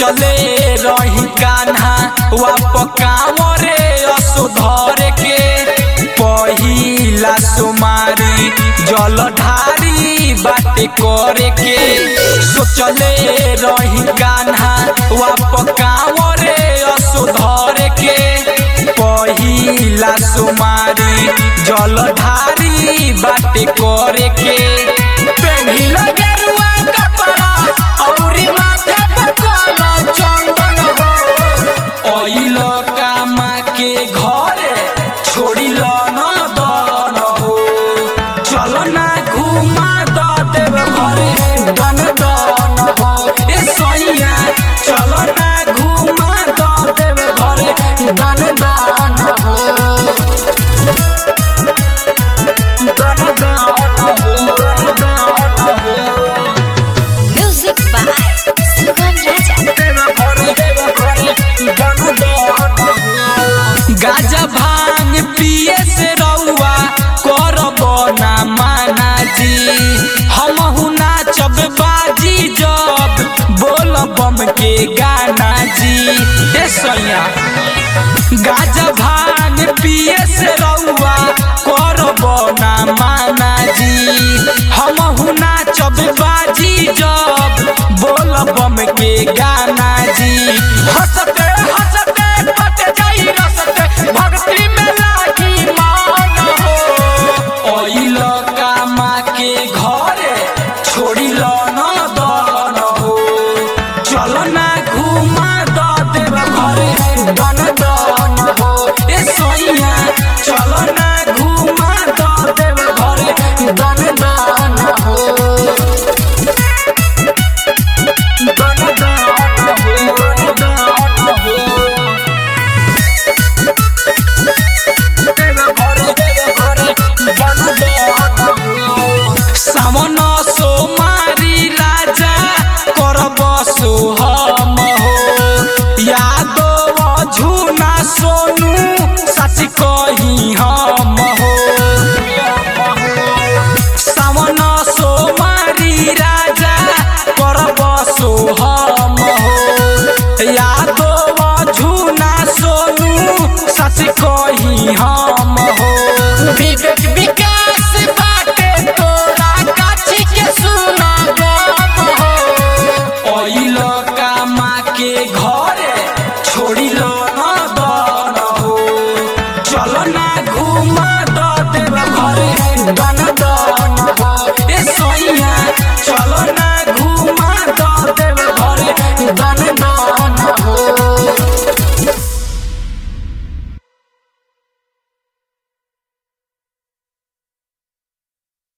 सोचले रही कान्हा वाप कांवरे असुधर के पहिला सुमारी जलधारी बाटे करे के सोचले रही कान्हा वाप कांवरे असुधर के पहिला सुमारी जलधारी बाटे करे के पेढ़िला गेरुआ कपड़ा औरी माथे पे काला चंदन हो ओइल कामा के घरे छोड़िल न दन हो चल ना घुमा द देव घरे दन दन हो ए सैया चल ना घुमा द देव घरे दन दन हो दन दन हो Music by Sugam Raja. गाजा भांग पिए से रउआ करब ना माना जी हमहु नाचब बाजी जब बोल बम के गाना जी ए सैया गाजा भांग पिए से रउआ करब ना माना जी हमहु नाचब बाजी जब बोल बम के गाना जी हंसते हंसते कट जाई रसते भक्ति में लागी मान हो ओइल कामा के घरे छोड़िल न दन हो चल ना घुमा द देव घरे दन दन हो ए सैया चल ना घुमा द देव घरे दन दन हो दन दन हो सावन सोमारी राजा करब सोहम हो यादव झुना सोनू सच कही हम हो सावन सोमारी राजा करब सोहम हो यादव झुना सोनू सच कही हम हो